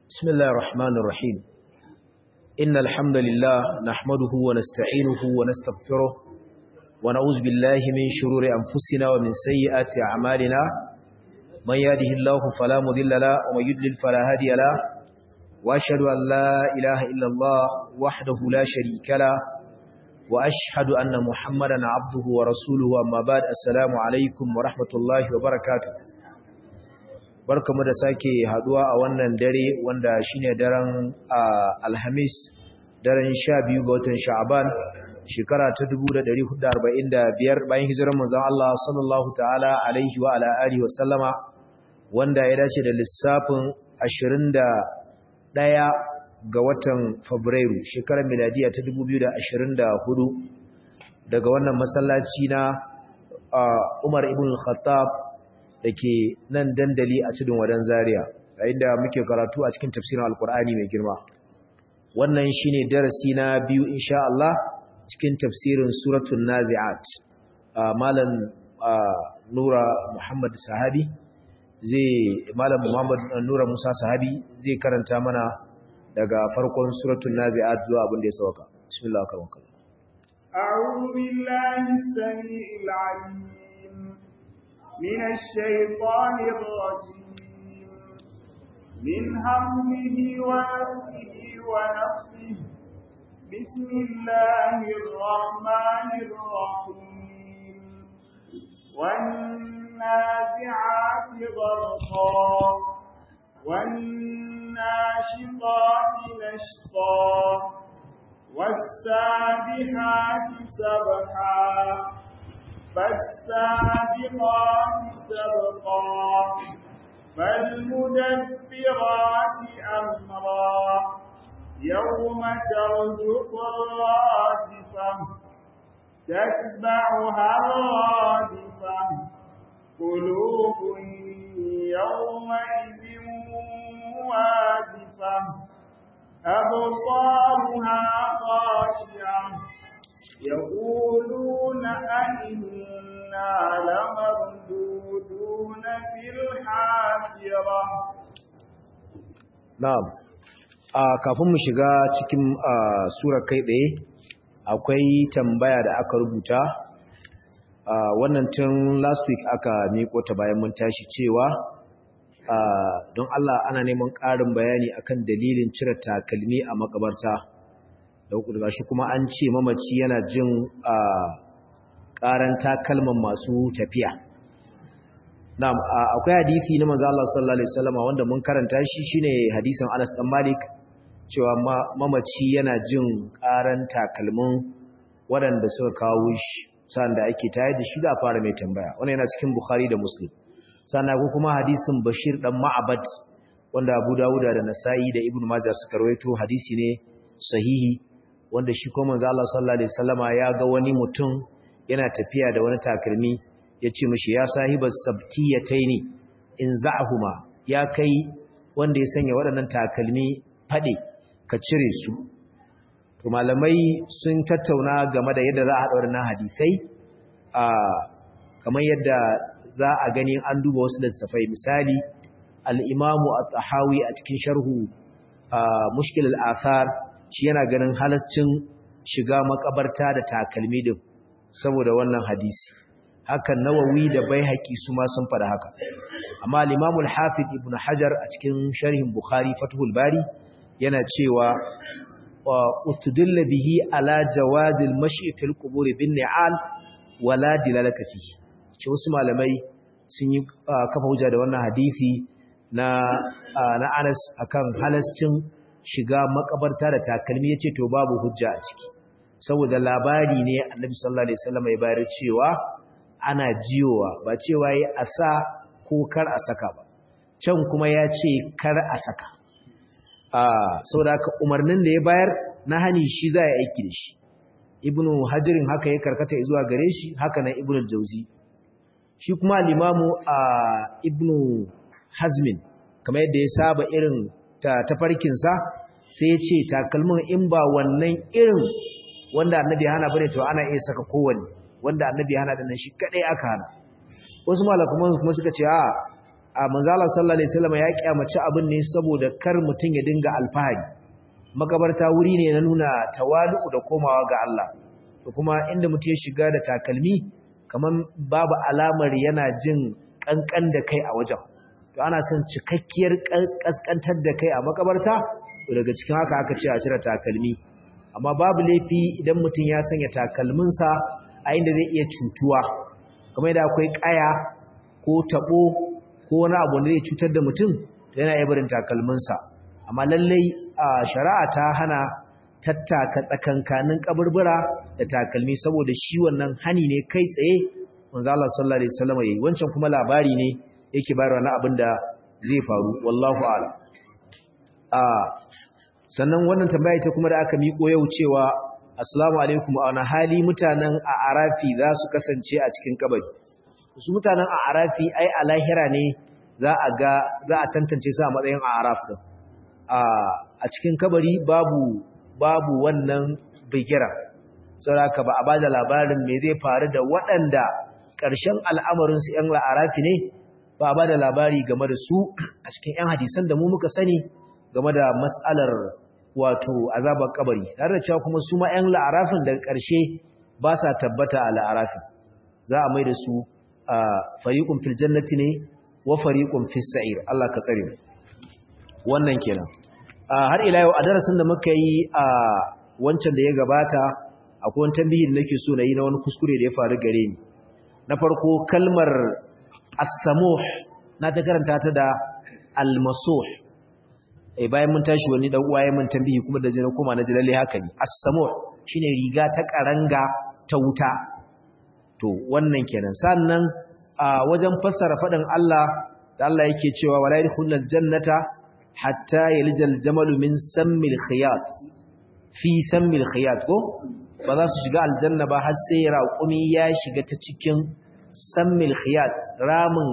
بسم الله الرحمن الرحيم إن الحمد لله نحمده ونستعينه ونستغفره ونعوذ بالله من شرور أنفسنا ومن سيئات أعمالنا من يهده الله فلا مضل له ومن يضلل فلا هادي له وأشهد أن لا إله إلا الله وحده لا شريك له وأشهد أن محمدا عبده ورسوله أما بعد السلام عليكم ورحمة الله وبركاته barkamu da sake haduwa a wannan dare wanda shine daren alhamis daren 12 ga watan sha'aban shekara ta 1445 bayan hijirar manzon Allah sallallahu ta'ala alaihi wa ala alihi wa sallama wanda ya dace da lissafin 21 ga watan fabrairu shekarar miladiya ta 2024 daga wannan masallaci na Umar ibn al-Khattab da ke nan dandali a tudun wadan zaria yayin da muke karatu a cikin tafsirin alkur'ani mai girma wannan shine darasi na biyu insha Allah cikin tafsirin suratul nazi'at malam nura muhammad sahabi zai malam muhammad nura musa sahabi zai karanta mana daga farkon suratul nazi'at zuwa abin da ya sauka bismillah karwakallah أعوذ بالله السميع العليم من الشيطان الرجيم من همه ونفسه ونفسه بسم الله الرحمن الرحيم والنازعات غرقا والناشطات نشطا والسابحات سبحا فالسابقات سبقا فالمدبرات أمرا يوم ترجف الرادفة تتبعها الرادفة قلوب يومئذ واجفة أبصارها خاشعة يقولون أئنا لمردودون في الحافرة na'am a kafin mu shiga cikin sura kai tsaye akwai tambaya da aka rubuta wannan tun last week aka miko ta bayan mun tashi cewa don Allah ana neman ƙarin bayani akan dalilin cire takalmi a makabarta da shi kuma an ce mamaci yana jin ƙaran takalman masu tafiya na'am akwai hadisi na manzo Allah sallallahu alaihi wasallam wanda mun karanta shi shine hadisin Anas dan Malik cewa mamaci yana jin ƙaran takalmin waɗanda suka kawo shi sanda ake tayar da shi da fara mai tambaya wannan yana cikin Bukhari da Muslim sannan ko kuma hadisin Bashir dan Ma'bad wanda Abu Dawud da Nasa'i da Ibn Majah suka rawaito hadisi ne sahihi wanda shi ko manzo Allah sallallahu alaihi wasallama ya ga wani mutum yana tafiya da wani takalmi yace mishi ya sahibas sabtiyataini in za'huma ya kai wanda ya sanya waɗannan takalmi fade ka cire su to malamai sun tattauna game da yadda za a haɗa waɗannan hadisai a kamar yadda za a gani an duba wasu littafai misali al-imamu at-tahawi a cikin sharhu mushkil al-athar shi yana ganin halascin shiga makabarta da takalmi din saboda wannan hadisi haka nawawi da baihaqi su ma sun fada haka amma al-imam al-hafiz ibn hajar a cikin sharhin bukhari fathul bari yana cewa ustudilla bihi ala jawaz al-mashi fil qubur bin ni'al wala dilalata fihi ce wasu malamai sun yi kafa hujja da wannan hadisi na na Anas akan halascin shiga makabarta da takalmi yace to babu hujja a ciki saboda labari ne Annabi sallallahu alaihi wasallam ya bayar cewa ana jiyowa ba cewa yi asa ko kar a saka ba can kuma ya ce kar a saka ah saboda haka umarnin da ya bayar na hani shi za ya aiki da shi ibnu hajirin haka ya karkata zuwa gare shi haka nan ibnu jauzi shi kuma al-imamu ibnu hazmin kamar yadda ya saba irin ta tafarkinsa sai ya ce takalmin in ba wannan irin wanda annabi hana bane to ana iya saka kowanne wanda annabi hana da nan shi kadai aka hana wasu malakuman kuma suka ce a a manzala sallallahu alaihi wasallam ya kyamaci abin ne saboda kar mutun ya dinga alfahari makabarta wuri ne na nuna tawalu da komawa ga Allah to kuma inda mutum ya shiga da takalmi kaman babu alamar yana jin kankan da kai a wajen to ana son cikakkiyar kaskantar da kai a makabarta to daga cikin haka aka ce a cire takalmi amma babu laifi idan mutum ya sanya takalminsa a inda zai iya cutuwa kamar da akwai kaya ko tabo ko wani abu da zai cutar da mutum yana iya barin takalminsa amma lallai a shari'a ta hana tattaka tsakankanin kaburbura da takalmi saboda shi wannan hani ne kai tsaye manzo Allah sallallahu alaihi wasallam yayi wancan kuma labari ne yake bayarwa na abin da zai faru wallahu a'lam a sannan wannan tambaya ita kuma da aka miko yau cewa assalamu alaikum a wani hali mutanen a arafi za su kasance a cikin kabari su mutanen a arafi ai a lahira ne za a ga za a tantance su a matsayin a araf din a cikin kabari babu babu wannan bigira saboda ba a bada labarin me zai faru da waɗanda ƙarshen al'amarin su ƴan la'arafi ne ba a bada labari game da su a cikin ƴan hadisan da mu muka sani game da mas'alar wato azabar kabari tare da cewa kuma su ma ƴan la'arafin daga ƙarshe ba sa tabbata a la'arafin za a mai da su fariqun fil jannati ne wa fariqun fis sa'ir Allah ka tsare mu wannan kenan har ila yau a darasin da muka yi a wancan da ya gabata akwai wani tambayin nake so na yi na wani kuskure da ya faru gare ni na farko kalmar as-samuh na ta karanta ta da al-masuh eh bayan mun tashi wani dan uwaye mun tambayi kuma da jina kuma na ji lalle haka ne as-samuh shine riga ta karanga ta wuta to wannan kenan sannan a wajen fassara fadin Allah da Allah yake cewa wala yadkhulul jannata hatta yalijal jamalu min sammil khiyat fi sammil khiyat ko ba za su shiga aljanna ba har sai raƙumi ya shiga ta cikin sammil khiyat ramin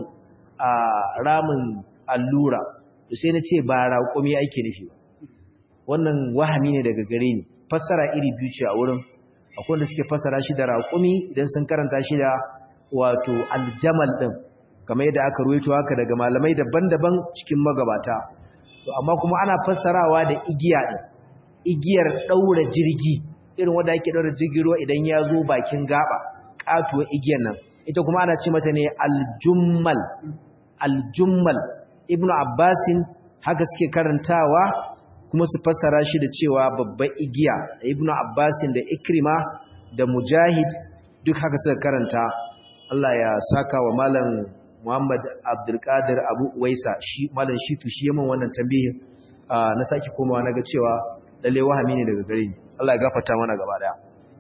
ramin allura to sai na ce ba raƙumi ake nufi ba wannan wahami ne daga gare ni fassara iri biyu ce a wurin akwai wanda suke fassara shi da raƙumi idan sun karanta shi da wato aljamal din kamar yadda aka ruwaito haka daga malamai daban-daban cikin magabata to amma kuma ana fassarawa da igiya din igiyar daura jirgi irin wanda ake daura jirgin ruwa idan ya zo bakin gaba katuwa igiyar nan ita kuma ana ce mata ne aljummal aljummal ibnu abbasin haka suke karantawa kuma su fassara shi da cewa babban igiya ibnu abbasin da ikrima da mujahid duk haka suka karanta Allah ya saka wa malam Muhammad Abdulkadir Abu Waisa shi malam Shitu shi yayin wannan tambayin na saki komawa naga cewa lalle wahami ne daga gare ni Allah ya gafarta mana gaba daya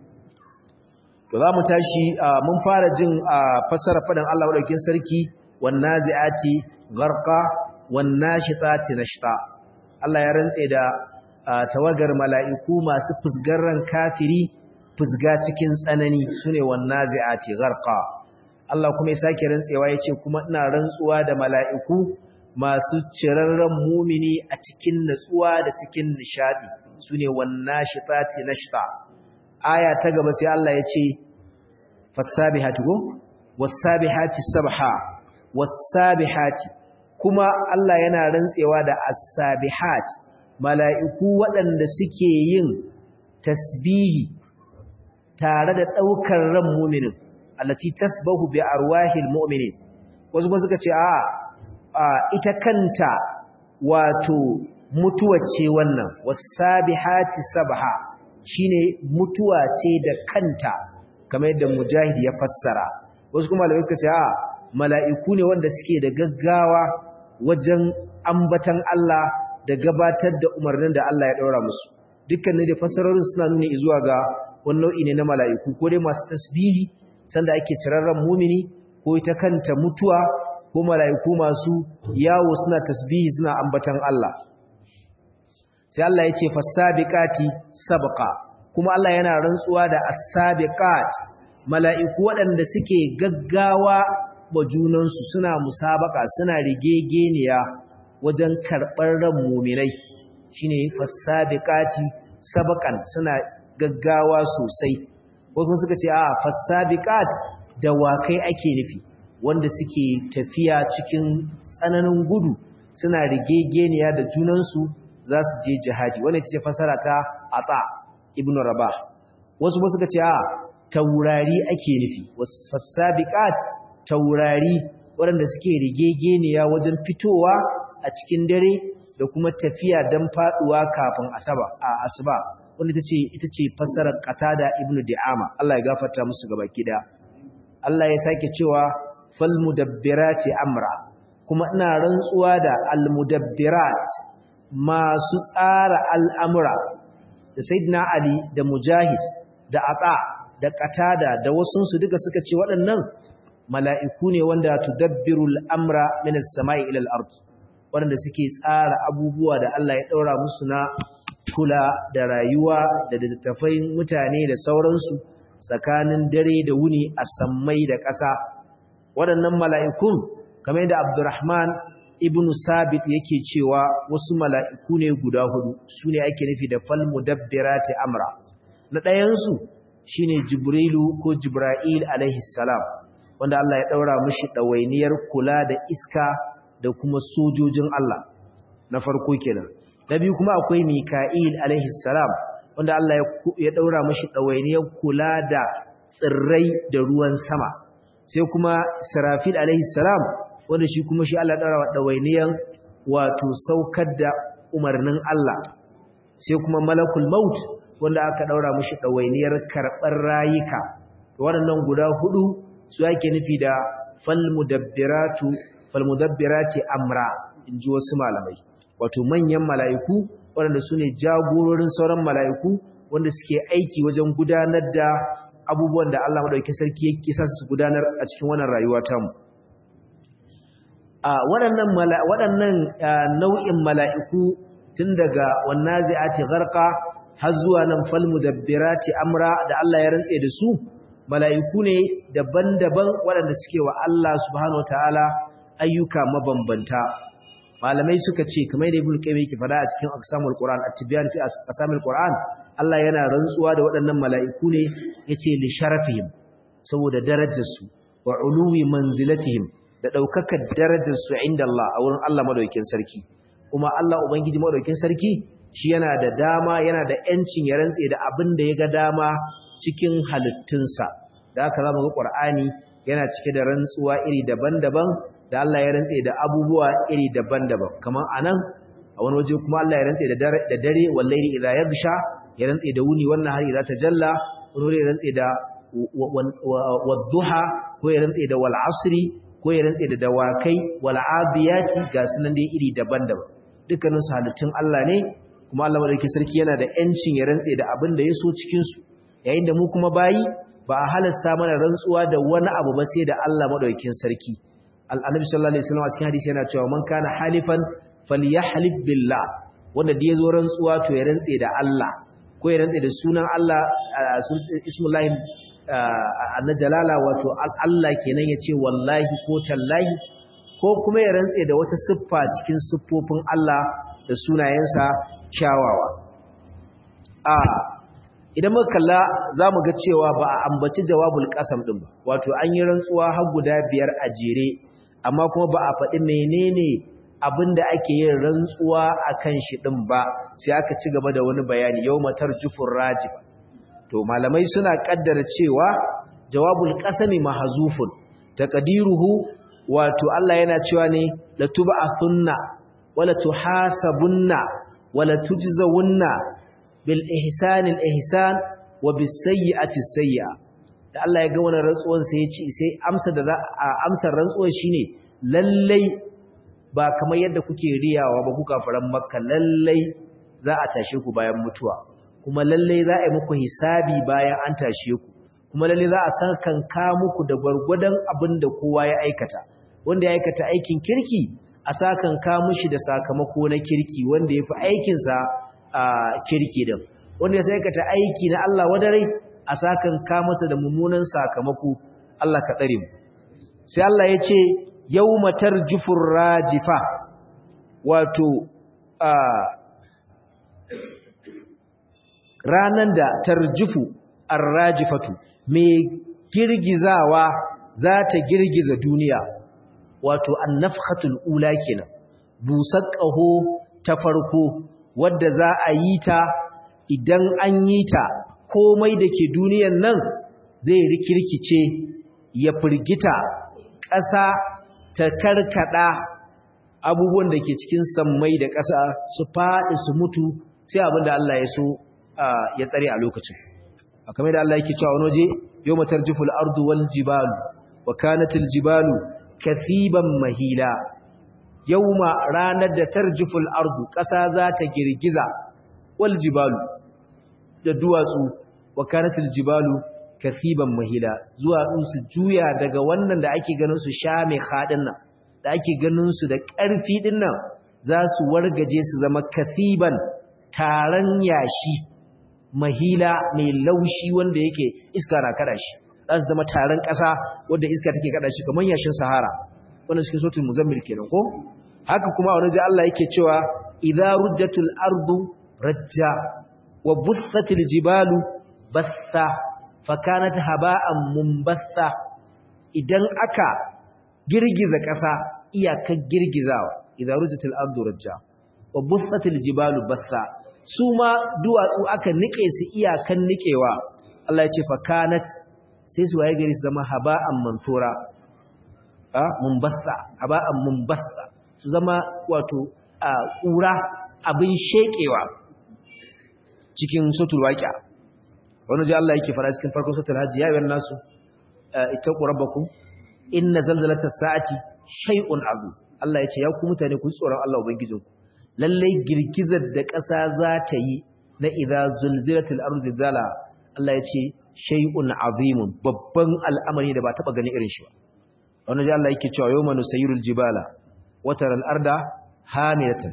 to zamu tashi mun fara jin fassara fadan Allah madaukakin sarki wan naziati gharqa wan nashitati nashta Allah ya rantse da tawagar mala'iku masu fusgarran kafiri fusga cikin tsanani sune wan naziati gharqa Allah kuma ya sake rantsewa yace kuma ina rantsuwa da mala'iku masu cirarren mumini a cikin natsuwa da cikin nishadi sune wannashitati nashta aya ta gaba sai Allah ya ce fasabihati go wasabihati sabha wasabihati kuma Allah yana rantsewa da as-sabihat mala'iku waɗanda suke yin tasbihi tare da ɗaukar ran muminin allati tasbahu bi arwahil mu'minin wasu kuma suka ce a ita kanta wato mutuwa ce wannan wasabihati sabha shine mutuwa ce da kanta kamar yadda mujahid ya fassara wasu kuma malamai suka ce a mala'iku ne wanda suke da gaggawa wajen ambatan Allah da gabatar da umarnin da Allah ya daura musu dukkanin da fassarorin suna nuni zuwa ga wani nau'i ne na mala'iku ko dai masu tasbihi sanda ake cirarren mumini ko ita kanta mutuwa ko mala'iku masu yawo suna tasbihi suna ambatan Allah sai Allah ya ce fasabiqati sabqa kuma Allah yana rantsuwa da as-sabiqat mala'iku waɗanda suke gaggawa wa junansu suna musabaka suna rigegeniya wajen karɓar ran muminai shine fasabiqati sabqan suna gaggawa sosai wasu suka ce a fasabiqat dawakai ake nufi wanda suke tafiya cikin tsananin gudu suna rigegeniya da junansu za su je jihadi wannan ita ce fasara ta ata ibnu rabah wasu ba suka ce a taurari ake nufi fasabiqat taurari waɗanda suke rigegeniya wajen fitowa a cikin dare da kuma tafiya don faduwa kafin asaba a asuba wanda ita ce ita ce fassarar qatada ibnu di'ama Allah ya gafarta musu gaba kida Allah ya sake cewa fal mudabbirati amra kuma ina rantsuwa da al mudabbirat masu tsara al'amura da sayyidina ali da mujahid da ata da qatada da wasunsu duka suka ce waɗannan mala'iku ne wanda tudabbirul amra min as-sama'i ila al-ard wanda suke tsara abubuwa da Allah ya daura musu na kula da rayuwa da littattafai mutane da sauransu tsakanin dare da wuni a sammai da ƙasa waɗannan mala'ikun kamar yadda Abdurrahman ibn Sabit yake cewa wasu mala'iku ne guda hudu su ne ake nufi da fal mudabbirati amra na ɗayansu shine Jibrilu ko Jibra'il alaihi salam wanda Allah ya ɗaura mishi ɗawainiyar kula da iska da kuma sojojin Allah na farko kenan na biyu kuma akwai Mika'il alaihi salam wanda Allah ya ɗaura mishi ɗawainiyar kula da tsirrai da ruwan sama sai kuma Sarafil alaihi salam wanda shi kuma shi Allah ɗaura wa ɗawainiyar wato saukar da umarnin Allah sai kuma Malakul Maut wanda aka ɗaura mishi ɗawainiyar karɓar rayuka waɗannan guda hudu su ake nufi da falmudabbiratu falmudabbirati amra inji wasu malamai wato manyan mala'iku waɗanda su ne jagororin sauran mala'iku wanda suke aiki wajen gudanar da abubuwan da Allah madaukakin sarki ya kisa su gudanar a cikin wannan rayuwa ta mu a waɗannan waɗannan nau'in mala'iku tun daga wannazi'ati gharqa har zuwa nan falmudabbirati amra da Allah ya rantse da su mala'iku ne daban-daban waɗanda suke wa Allah subhanahu wataala ayyuka mabambanta malamai suka ce kamar da ibnu qayyim yake fada a cikin aqsamul qur'an at-tibyan fi aqsamul qur'an Allah yana rantsuwa da waɗannan mala'iku ne yace li sharafihim saboda darajarsu wa uluwi manzilatihim da daukakar darajarsu inda Allah a wurin Allah madaukakin sarki kuma Allah ubangiji madaukakin sarki shi yana da dama yana da yancin ya rantse da abin da ya ga dama cikin halittunsa da aka zama ga Qur'ani yana cike da rantsuwa iri daban-daban da Allah ya rantse da abubuwa iri daban-daban kamar anan a wani waje kuma Allah ya rantse da dare da dare wallahi idza yaghsha ya rantse da wuni wannan har idza tajalla wani wuri ya rantse da wadduha ko ya rantse da wal asri ko ya rantse da dawakai wal adiyati ga sunan dai iri daban-daban dukkanin su halittun Allah ne kuma Allah madaukakin sarki yana da yancin ya rantse da abin da ya so cikin su yayin da mu kuma bayi ba a halasta mana rantsuwa da wani abu ba sai da Allah madaukakin sarki annabi sallallahu alaihi wasallam a cikin hadisi yana cewa man kana halifan falyahlif billah wanda da yazo rantsuwa to ya rantse da Allah ko ya rantse da sunan Allah ismullahi annajalala wato Allah kenan yace wallahi ko tallahi ko kuma ya rantse da wata siffa cikin siffofin Allah da sunayensa kyawawa a idan muka kalla za mu ga cewa ba a ambaci jawabul kasam ɗin ba wato an yi rantsuwa har guda biyar a jere amma kuma ba a faɗi menene abin da ake yin rantsuwa a kan shi ɗin ba sai aka ci gaba da wani bayani yau matar jufin rajib to malamai suna ƙaddara cewa jawabul kasami mahazufun taqdiruhu wato Allah yana cewa ne la tub'athunna wala tuhasabunna wala tujzawunna bil ihsani al ihsan wa bis sayyi'ati sayyi'a da Allah ya ga wannan rantsuwan sai ya ce sai amsa da amsar rantsuwar shine lallai ba kamar yadda kuke riyawa ba kuka faran makka lallai za a tashe ku bayan mutuwa kuma lallai za a yi muku hisabi bayan an tashe ku kuma lallai za a san kanka muku da gwargwadon abin da kowa ya aikata wanda ya aikata aikin kirki a sakan ka mushi da sakamako na kirki wanda ya fi aikinsa a kirki din wanda ya aikata aiki na Allah wadarai a sakan ka masa da mummunan sakamako Allah ka tsare mu sai Allah ya ce yawma tarjufur rajifa wato a ranan da tarjufu arrajifatu mai girgizawa za ta girgiza duniya wato annafhatul ula kenan busar ƙaho ta farko wadda za a yi ta idan an yi ta komai da ke duniyan nan zai rikirkice ya firgita ƙasa ta karkada abubuwan da ke cikin sammai da ƙasa su faɗi su mutu sai abin da Allah ya so ya tsare a lokacin a kamar da Allah yake cewa wani waje yau matar jiful ardu wal jibalu wa kanatil jibalu kathiban mahila yauma ranar da tarjiful ardu ƙasa za ta girgiza wal jibalu da duwatsu wa kanatil jibalu kathiban mahila zuwa su juya daga wannan da ake ganin su sha mai haɗin nan da ake ganin su da ƙarfi ɗin nan za su wargaje su zama kathiban taron yashi mahila mai laushi wanda yake iska na kada shi za su zama taron ƙasa wanda iska take kada shi kamar yashin sahara wannan cikin sautin muzammil kenan ko haka kuma wani ji Allah yake cewa idza rujjatul ardu rajja wa bussatil jibalu bassa fakanat haba'an mumbassa idan aka girgiza ƙasa iyakar girgizawa idza rujjatul ardu rajja wa bussatil jibalu bassa su ma duwatsu aka nike su iyakan nikewa Allah ya ce fakanat sai su waye gari su zama haba'an manthura a mumbassa haba'an mumbassa su zama wato a ƙura abin shekewa cikin sutul waqi'a wani ji Allah yake fara cikin farkon sutul hajji ya yi nasu ittaqu rabbakum inna zalzalatas sa'ati shay'un azim Allah ya ce ya ku mutane ku tsoron Allah ubangijinku lallai girgizar da ƙasa za ta yi na idza zulzilatil ardu zilzala Allah ya ce shay'un azimun babban al'amari da ba taba gani irin shi ba wannan ji Allah yake cewa yawma nusayyirul jibala wa taral arda hamilatan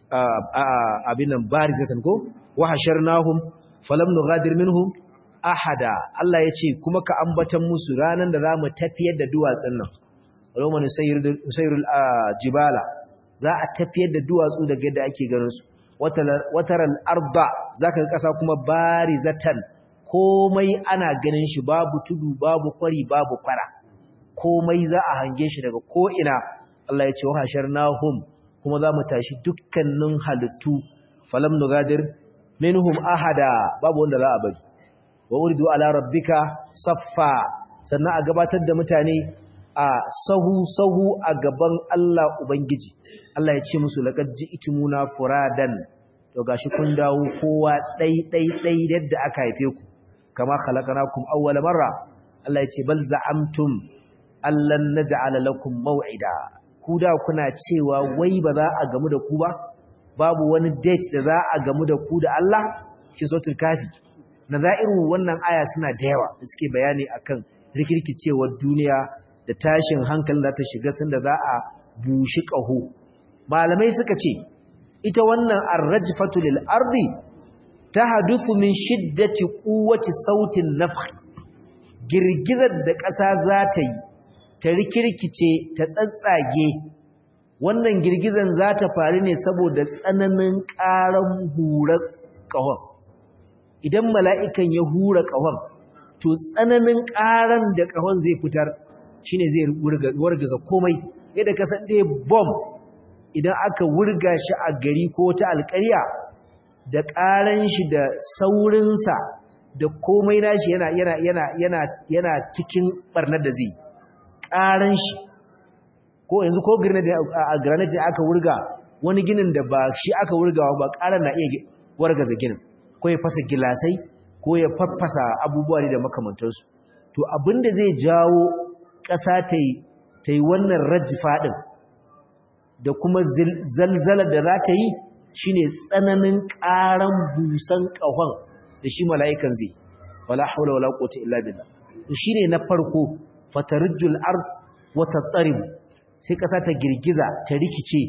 abinan barizatan ko wa hasharnahum falam nughadir minhum ahada Allah ya ce kuma ka ambatan musu ranan da zamu tafiyar da duwatsun nan yawma nusayyirul jibala za a tafiyar da duwatsu daga yadda ake ganinsu wataral arda za ka ƙasa kuma bari zatan komai ana ganin shi babu tudu babu kwari babu kwara komai za a hange shi daga ko'ina Allah ya ce wa hashar nahum kuma za mu tashi dukkanin halittu falam nugadir minhum ahada babu wanda za a bari wa uridu ala rabbika saffa sannan a gabatar da mutane a sahu-sahu a gaban Allah Ubangiji, Allah ya ce musu laƙar ji itimuna furadan, to gashi kun dawo kowa ɗai-ɗai-ɗai yadda aka haife ku, kama halakana kum awwala marra, Allah ya ce bal za'amtum Allan na ja'ala lakum maw'ida, ku da kuna cewa wai ba za a gamu da ku ba, babu wani date da za a gamu da ku da Allah, cikin sautin kafi. Na za'irin wannan aya suna da yawa da suke bayani akan rikirkicewar duniya da tashin hankalin da ta shiga sanda za a bushi ƙaho malamai suka ce ita wannan arrajfatu lil ardi tahaduthu min shiddati quwwati sautin nafh girgizar da ƙasa za ta yi ta rikirkice ta tsatsage wannan girgizan za ta faru ne saboda tsananin ƙaran hurar ƙahon idan mala'ikan ya hura ƙahon to tsananin ƙaran da ƙahon zai fitar shine zai wargaza komai yadda ka san dai bomb idan aka wurga shi a gari ko ta alƙarya da ƙaran shi da saurinsa da komai nashi yana yana yana yana yana cikin barnar da zai ƙaran shi ko yanzu ko grenade a grenade aka wurga wani ginin da ba shi aka wurgawa ba ƙaran na iya wargaza ginin ko ya fasa gilasai ko ya farfasa abubuwa ne da makamantarsu to abinda zai jawo ƙasa ta yi wannan rajifa ɗin da kuma zalzala da za ta yi shi ne tsananin ƙaran busan ƙahon da shi mala'ikan zai wala haula wala ƙota illa billah to shi ne na farko fatarijul ard wata tsarin sai ƙasa ta girgiza ta rikice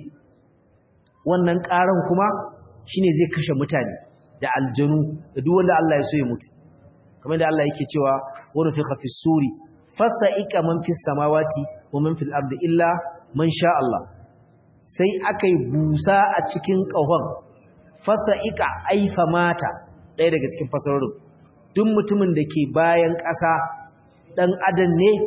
wannan ƙaran kuma shi ne zai kashe mutane da aljanu da duk wanda Allah ya so ya mutu kamar da Allah yake cewa wani fi hafi suri fasa'ika man fi samawati wa man fil ardi illa man sha Allah sai akai busa a cikin ƙahon fasa'ika aifa mata ɗaya daga cikin fasarorin duk mutumin da ke bayan ƙasa ɗan adam ne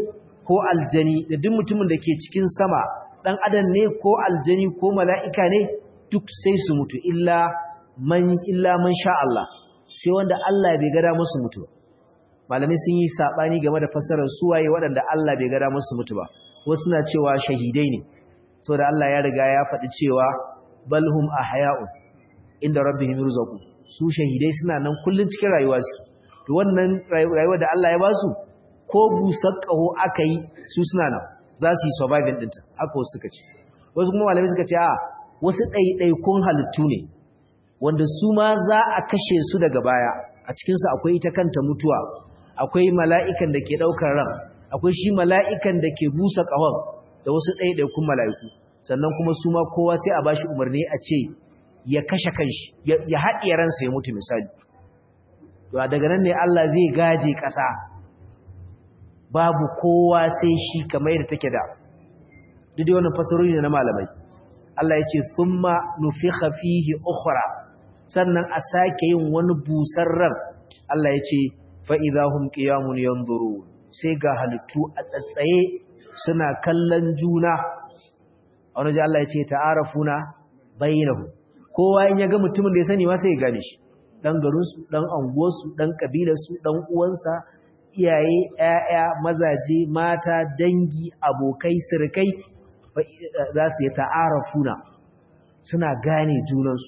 ko aljani da duk mutumin da ke cikin sama dan adam ne ko aljani ko mala'ika ne duk sai su mutu illa man illa man sha Allah sai wanda Allah bai gada musu mutu malamai sun yi sabani game da fassarar suwaye waɗanda Allah bai gada musu mutu ba wasu na cewa shahidai ne saboda Allah ya riga ya faɗi cewa balhum ahya'un inda rabbihim yurzaqun su shahidai suna nan kullun cikin rayuwa suke to wannan rayuwa da Allah ya ba su ko busar kaho aka yi su suna nan za su yi surviving ɗinta aka wasu suka ce wasu kuma malamai suka ce a wasu ɗaiɗaikun halittu ne wanda su ma za a kashe su daga baya a cikinsu akwai ita kanta mutuwa akwai mala'ikan da ke ɗaukar ran akwai shi mala'ikan da ke busa ƙahon da wasu ɗaiɗaikun mala'iku sannan kuma su ma kowa sai a ba shi umarni a ce ya kashe kanshi ya haɗiye ransa ya mutu misali to daga nan ne Allah zai gaje ƙasa babu kowa sai shi kamar yadda take da duk da wannan fasarori ne na malamai Allah ya ce thumma nufikha fihi ukhra sannan a sake yin wani busar ran Allah ya ce fa idahum qiyamun yanzurun sai ga halittu a tsatsaye suna kallon juna a wani Allah ya ce ta'arafuna bainahu kowa in ya ga mutumin da ya sani ma sai ya gane shi dan garinsu dan anguwarsu dan kabilarsu dan uwansa iyaye ƴaƴa mazaje mata dangi abokai sirkai za su yi ta'arafuna suna gane junansu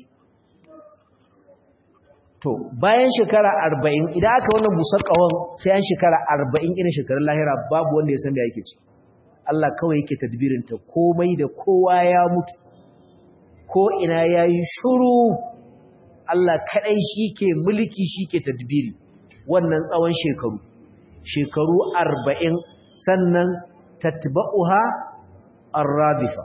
to bayan shekara arba'in idan aka wannan busar ƙawon sai an shekara arba'in irin shekarun lahira babu wanda ya san da yake ci Allah kawai yake tadbirinta komai da kowa ya mutu ko ina ya yi shuru Allah kaɗai shi ke mulki shi ke tadbiri wannan tsawon shekaru shekaru arba'in sannan tatba'uha arrabifa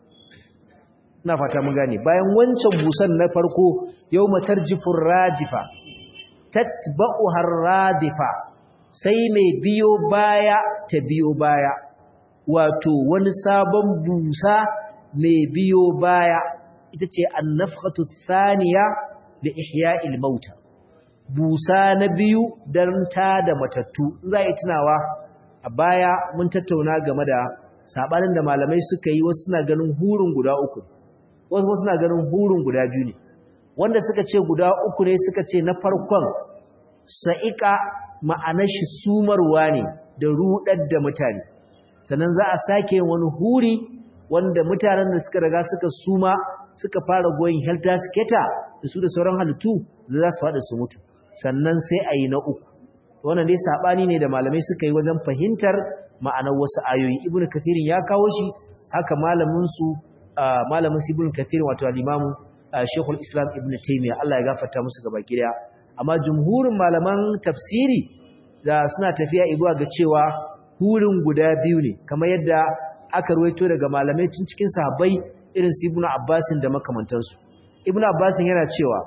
na fata mun gane bayan wancan busan na farko yau matarjifin rajifa tatba'uha arradifa sai mai biyo baya ta biyo baya wato wani sabon busa mai biyo baya ita ce annafkhatu thaniya da ihya'il mauta busa na biyu dan ta da matattu za yi tunawa a baya mun tattauna game da sabanin da malamai suka yi wasu suna ganin hurin guda uku wasu suna ganin hurin guda biyu ne wanda suka ce guda uku ne suka ce na farkon sa'ika ma'anar shi sumarwa ne da rudar da mutane sannan za a sake wani huri wanda mutanen da suka riga suka suma suka fara goyin helter skater da su da sauran halittu za su faɗi su mutu sannan sai a yi na uku wannan dai saɓani ne da malamai suka yi wajen fahimtar ma'anar wasu ayoyi ibn kathirin ya kawo shi haka malaminsu malamin su ibn kathirin wato alimamu shekul islam ibn taimiyya allah ya gafarta musu gaba gida amma jumhurin malaman tafsiri da suna tafiya zuwa ga cewa hurin guda biyu ne kamar yadda aka ruwaito daga malamai tun cikin sahabbai irin su ibnu abbasin da makamantansu ibnu abbasin yana cewa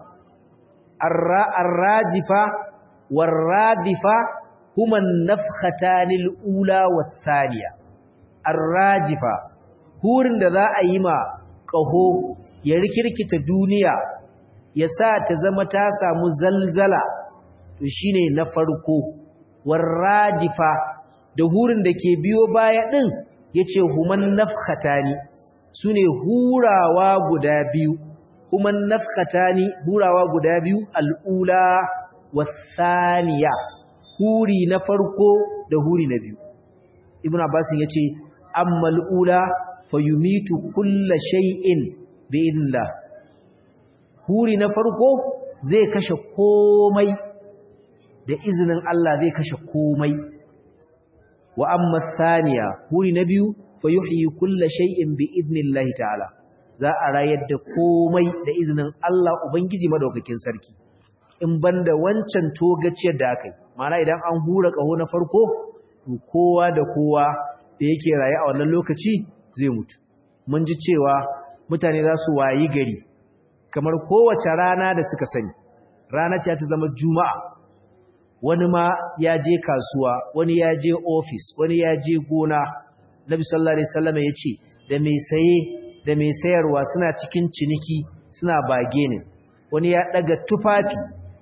ar-rajifa war-radifa huma an-nafkhatan al-ula wath-thaniya ar-rajifa hurin da za a yi ma kaho ya rikirkita duniya ya sa ta zama ta samu zalzala to shine na farko war-radifa da hurin da ke biyo baya din yace human nafkhatani sune hurawa guda biyu kuma nafkhatani hurawa guda biyu al'ula wasaniya huri na farko da huri na biyu ibnu abbas yace amma al'ula fayumitu kulla shay'in bi idnillah huri na farko zai kashe komai da izinin Allah zai kashe komai wa amma thaniya huri na biyu fayuhyi kulla shay'in bi idnillahi ta'ala za a rayar da komai da izinin Allah ubangiji madaukakin sarki in banda wancan togaciyar da aka yi mana idan an hura kaho na farko to kowa da kowa da yake raye a wannan lokaci zai mutu mun ji cewa mutane za su wayi gari kamar kowace rana da suka sani rana ce ta zama juma'a wani ma ya je kasuwa wani ya je ofis wani ya je gona nabi sallallahu alaihi wasallam ya ce da mai saye da mai sayarwa suna cikin ciniki suna bage ne wani ya daga tufafi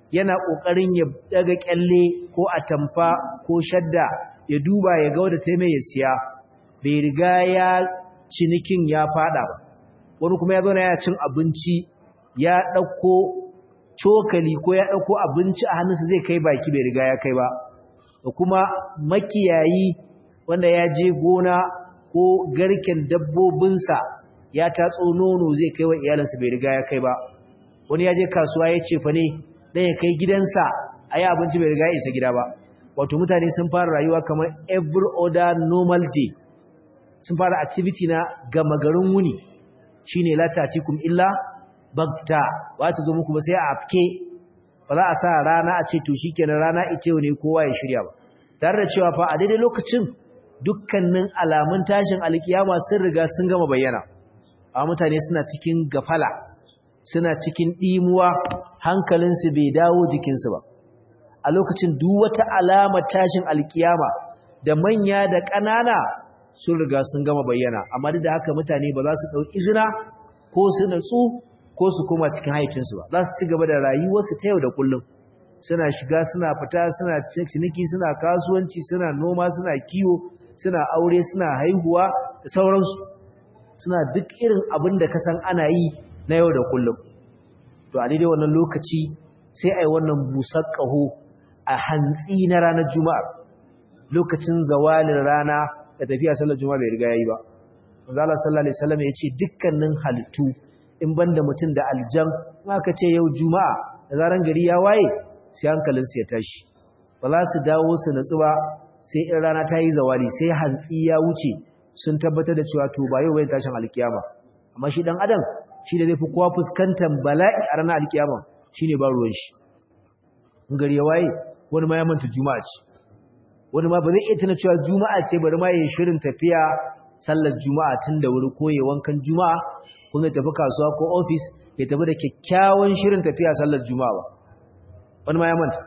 yana kokarin ya daga kyalle ko atamfa ko shadda ya duba ya ga wanda ta mai ya siya bai riga ya cinikin ya fada ba wani kuma ya zauna ya cin abinci ya dauko cokali ko ya dauko abinci a hannunsa zai kai baki bai riga ya kai ba da kuma makiyayi wanda ya je gona ko garken dabbobinsa ya tatso nono zai kai wa iyalinsa bai riga ya kai ba wani ya je kasuwa ya ce fa ne dan ya kai gidansa a yi abinci bai riga ya isa gida ba wato mutane sun fara rayuwa kamar every other normal day sun fara activity na gama garin wuni shine la tatikum illa bagta ba ta zo muku ba sai a afke ba za a sa rana a ce to shikenan rana ita ne kowa ya shirya ba tare da cewa fa a daidai lokacin dukkanin alamun tashin alkiyama sun riga sun gama bayyana a mutane suna cikin gafala suna cikin ɗimuwa hankalinsu bai dawo jikinsu ba a lokacin duk wata alamar tashin alkiyama da manya da ƙanana sun riga sun gama bayyana amma duk da haka mutane ba za su ɗau izina ko su natsu ko su koma cikin haicinsu ba za su ci gaba da rayuwarsu ta yau da kullum suna shiga suna fita suna ciniki suna kasuwanci suna noma suna kiwo suna aure suna haihuwa da sauransu suna duk irin abin da ka san ana yi na yau da kullum to a daidai wannan lokaci sai a yi wannan busar ƙaho a hantsi na ranar juma'a lokacin zawalin rana da tafiya sallar juma'a bai riga yayi ba manzala sallallahu alaihi wasallam ya ce dukkanin halittu in banda mutum da aljan aka ce yau juma'a da zaran gari ya waye sai hankalinsu ya tashi ba za su dawo su natsu ba sai in rana ta yi zawali sai hantsi ya wuce sun tabbatar da cewa to ba yau bai tashin alkiyama amma shi dan adam shi da zai fi kowa fuskantar bala'i a ranar alkiyama shine ba ruwan shi in gari ya waye wani ma ya manta juma'a ce wani ma ba zai iya tuna cewa juma'a ce bari ma ya shirin tafiya sallar juma'a tun da wuri ko ya wankan juma'a ko ya tafi kasuwa ko ofis ya tafi da kyakkyawan shirin tafiya sallar juma'a ba wani ma ya manta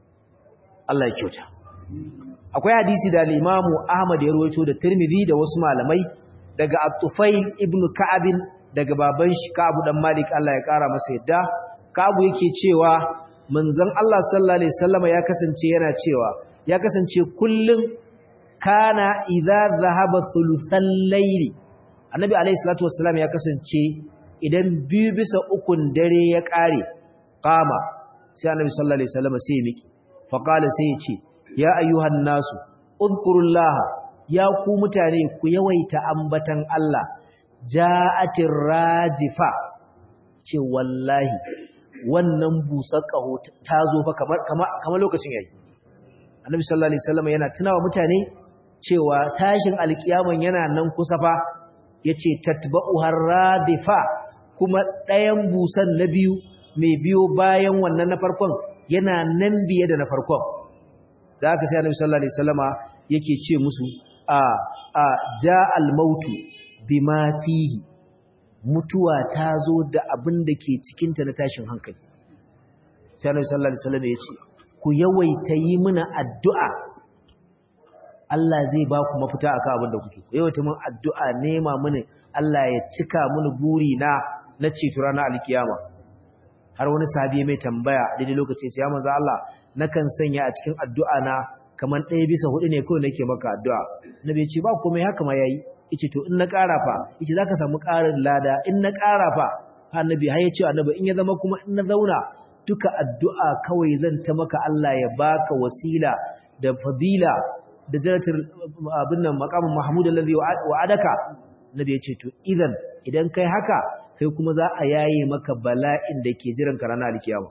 Allah ya kyauta akwai hadisi da al-Imam Ahmad ya rawaito da Tirmidhi da wasu malamai daga At-Tufail ibn Ka'ab daga baban shi Ka'ab dan Malik Allah ya kara masa yadda Ka'ab yake cewa manzon Allah sallallahu alaihi wasallam ya kasance yana cewa ya kasance kullun kana idza dhahaba thuluthal layli Annabi alaihi salatu wassalam ya kasance idan biyu bisa ukun dare ya kare qama sai Annabi sallallahu alaihi wasallam sai ya miki faqala sai ya ce ya ayyuhan nasu uzkurullaha ya ku mutane ku yawaita ambatan Allah ja'atir rajifa ce wallahi wannan busar kaho ta zo fa kamar kamar lokacin yayi annabi sallallahu alaihi wasallam yana tunawa mutane cewa tashin alkiyaman yana nan kusa fa yace tatba'u haradifa kuma ɗayan busan na biyu mai biyo bayan wannan na farkon yana nan biye da na farkon da aka sai annabi sallallahu alaihi wasallama yake ce musu a a ja'al mautu bima fihi mutuwa ta zo da abin da ke cikin ta na tashin hankali sai annabi sallallahu alaihi wasallama yace ku yawaita yi mana addu'a Allah zai ba ku mafita akan abin da kuke ku yawaita mun addu'a nema mini Allah ya cika mini buri na na ceto ranar alkiyama har wani sahabi mai tambaya a daidai lokaci sai ya manzo Allah nakan sanya a cikin addu'a na kaman ɗaya bisa hudu ne kawai nake maka addu'a nabi ya ce ba komai haka ma yayi yace to in na ƙara fa yace zaka samu ƙarin lada in na ƙara fa annabi har ya ce annabi in ya zama kuma in na zauna duka addu'a kawai zan ta maka Allah ya baka wasila da fadila da jaratul abin nan maqamin mahmud allazi wa'adaka nabi ya ce to idan idan kai haka kai kuma za a yaye maka bala'in da ke jiran ka ranar alkiyama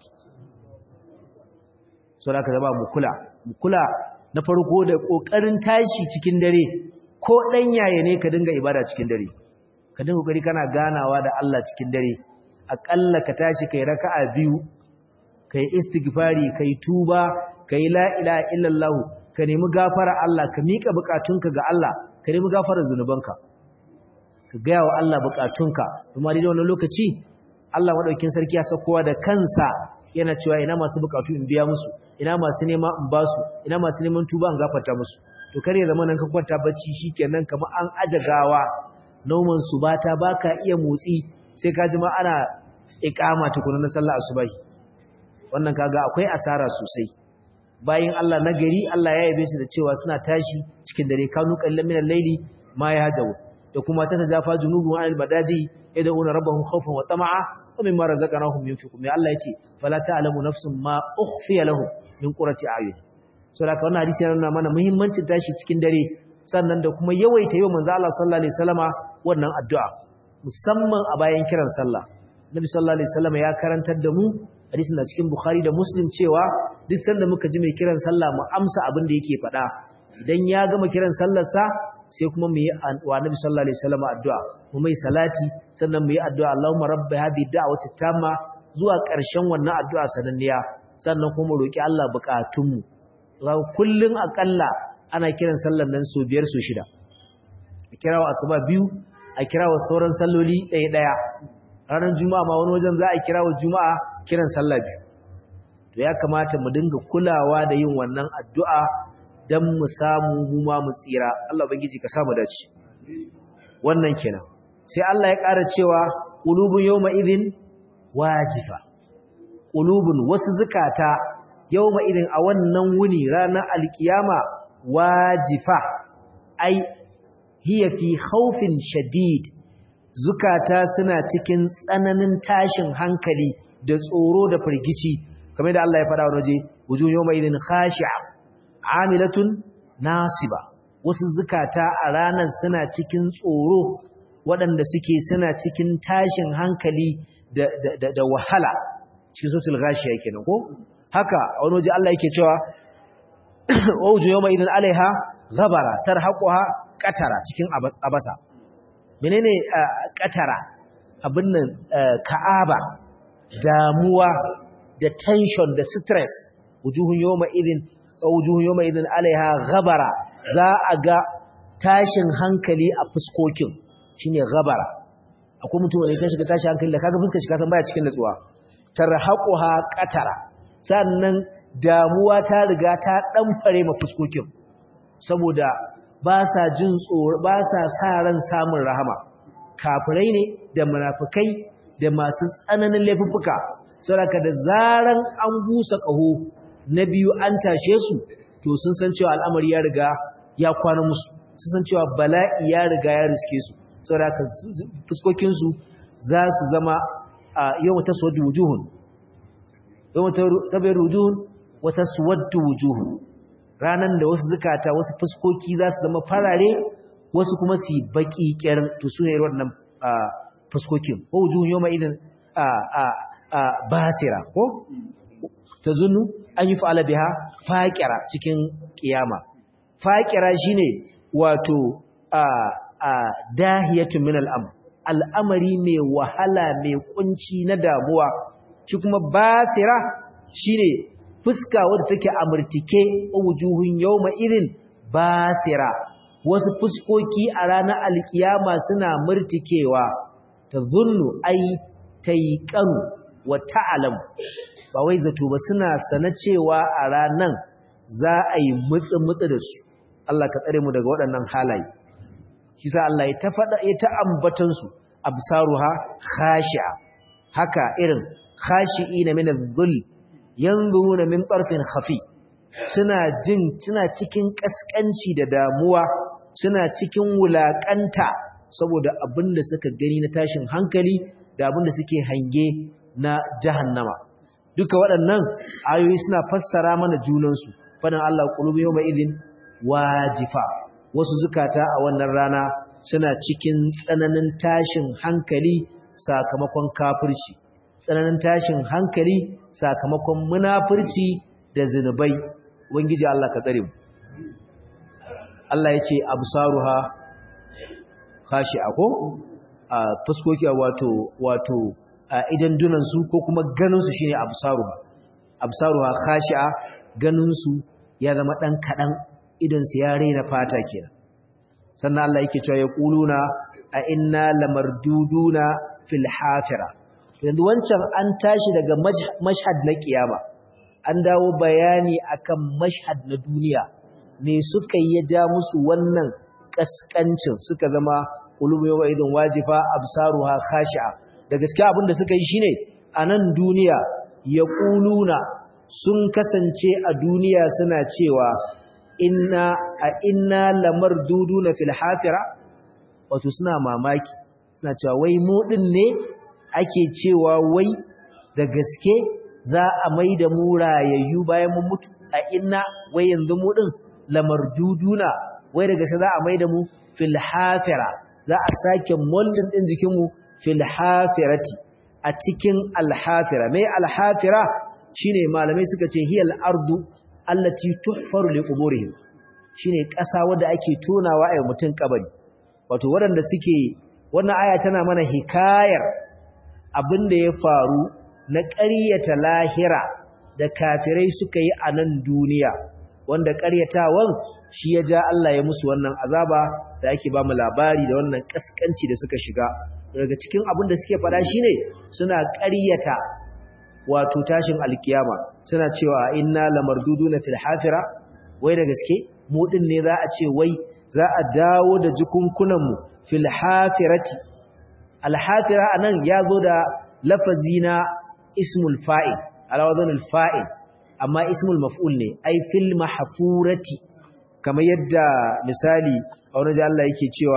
so da ka zama mu kula mu kula na farko da kokarin tashi cikin dare ko dan yaye ne ka dinga ibada cikin dare ka dinga kokari kana ganawa da Allah cikin dare akalla ka tashi kai raka'a biyu kai istighfari kai tuba kai la ilaha illallah ka nemi gafara Allah ka mika bukatunka ga Allah ka nemi gafarar zunubanka ka gaya wa Allah bukatunka kuma da wannan lokaci Allah madaukakin sarki ya sakowa da kansa yana cewa ina masu bukatu in biya musu ina masu nema in ba su ina masu neman tuba in gafarta musu to kar ya zama nan ka kwanta bacci shikenan kamar an aje gawa noman su bata baka iya motsi sai ka ji ma ana iqama tukuna na sallar asubahi wannan kaga akwai asara sosai bayan Allah na gari Allah ya yabe su da cewa suna tashi cikin dare kanu qallan min al-layli ma yahjawu da kuma ta tajafa junubuhum anil madaji yad'una rabbahum khawfan wa tama'a wa mimma razaqnahum yunfiqun mai Allah yace fala ta'lamu nafsun ma ukhfiya lahum min qurrati a'yun so da wannan hadisi yana nuna mana muhimmancin tashi cikin dare sannan da kuma yawaita yau manzo Allah sallallahu alaihi wasallama wannan addu'a musamman a bayan kiran sallah Nabi sallallahu alaihi wasallama ya karantar da mu hadisin da cikin Bukhari da Muslim cewa duk sanda muka ji mai kiran sallah mu amsa abin da yake faɗa idan ya gama kiran sallar sa sai kuma mu yi wa Nabi sallallahu alaihi wasallama addu'a mu mai salati sannan mu yi addu'a Allahumma rabb hadhihi da'wati tamma zuwa ƙarshen wannan addu'a sananniya sannan kuma roki Allah bukatunmu kullun akalla ana kiran sallar nan so biyar so shida a kirawa asuba biyu a kirawa sauran salloli ɗaya ɗaya ranar juma'a ma wani wajen za a kirawa juma'a kiran sallah biyu to ya kamata mu dinga kulawa da yin wannan addu'a don mu samu mu ma mu tsira Allah ubangiji ka samu dace wannan kenan sai Allah ya ƙara cewa qulubun yawma idhin wajifa qulubun wasu zukata yawma idhin a wannan wuni ranar alkiyama wajifa ai hiya fi khawfin shadid zukata suna cikin tsananin tashin hankali da tsoro da firgici kamar da Allah ya faɗa wani waje wujuh yawma idhin khashi'a amilatun nasiba wasu zukata a ranar suna cikin tsoro waɗanda suke suna cikin tashin hankali da, da, da, wahala cikin sotul gashiya kenan ko haka a wani waje Allah yake cewa wauju yawma idan alaiha ghabara tarhaquha qatara cikin abasa menene qatara abin nan ka'aba damuwa da tension da stress wujuhun yawma idin wujuhun yawma idin alaiha ghabara za a ga tashin hankali a fuskokin shine ghabara akwai mutum wanda ya shiga tashin hankali da kaga fuskar shi kasan baya cikin nutsuwa tarhaquha qatara sannan damuwa ta riga ta ɗanfare ma fuskokin saboda ba sa jin tsoro ba sa sa ran samun rahama kafirai ne da munafikai da masu tsananin laifuffuka saboda da zaran an busa ƙaho na biyu an tashe su to sun san cewa al'amari ya riga ya kwana musu sun san cewa bala'i ya riga ya riske su saboda fuskokinsu za su zama a yawan taswaddu wujuhun yawan tabayar wujuhun wata suwaddu wujuhu ranan da wasu zukata wasu fuskoki za su zama farare wasu kuma su baki kirin to su ne wannan fuskokin ko wujuhun yawma idan basira ko tazunnu an yi fa'ala biha faqira cikin kiyama faqira shine wato dahiyatun min al'amr al'amari mai wahala mai kunci na damuwa shi kuma basira shine fuska wadda take amurtike wujuhun yawma irin basira wasu fuskoki a ranar alkiyama suna murtikewa tazunnu ai taiqanu wa ta'lam ba wai zato ba suna sana cewa a ranan za a yi mutsi mutsi da su Allah ka tsare mu daga waɗannan halaye shi sa Allah ya ta faɗa ya ta ambatan su absaruha khashi'a haka irin khashi'ina min adh-dhull yanzuruna min tarfin khafi suna jin suna cikin kaskanci da damuwa suna cikin wulakanta saboda abinda suka gani na tashin hankali da abinda suke hange na jahannama duka waɗannan ayoyi suna fassara mana junansu fadan Allah qulubu yawma idhin wajifa wasu zukata a wannan rana suna cikin tsananin tashin hankali sakamakon kafirci tsananin tashin hankali sakamakon munafurci da zinubai wangiji Allah ka tsare mu Allah ya ce absaruha khashi'a ko a fuskoki wato wato idan dunan su ko kuma ganin su shine absaruha absaruha khashi'a ganin su ya zama dan kadan idan su ya raina fata kenan sannan Allah yake cewa yaquluna a inna lamarduduna fil hafira yanzu wancan an tashi daga mashhad na kiyama an dawo bayani akan mashhad na duniya me suka yi ya ja musu wannan kaskancin suka zama qulubu yawma idin wajifa absaruha khashi'a da gaskiya abin da suka yi shine a nan duniya yaquluna sun kasance a duniya suna cewa inna a inna lamarduduna fil hafira wato suna mamaki suna cewa wai mu din ne ake cewa wai da gaske za a maida mu rayayyu bayan mun mutu a inna wai yanzu mu din lamarduduna wai da gaske za a maida mu fil hafira za a sake moldin din jikin mu fil hafirati a cikin alhafira mai alhafira shine malamai suka ce hiyal ardu allati tuhfaru li quburihim shine ƙasa wanda ake tonawa a mutun kabari wato waɗanda suke wannan aya tana mana hikayar abinda ya faru na ƙaryata lahira da kafirai suka yi a nan duniya wanda ƙaryatawan shi ya ja Allah ya musu wannan azaba da ake ba mu labari da wannan kaskanci da suka shiga daga cikin abin da suke fada shine suna ƙaryata wato tashin alkiyama suna cewa inna lamarduduna fil hafira wai da gaske mu din ne za a ce wai za a dawo da jikunkunan mu fil hafirati al hafira anan yazo da lafazi na ismul fa'il ala wazanil fa'il amma ismul maf'ul ne ai fil mahfurati kamar yadda misali a wani Allah yake cewa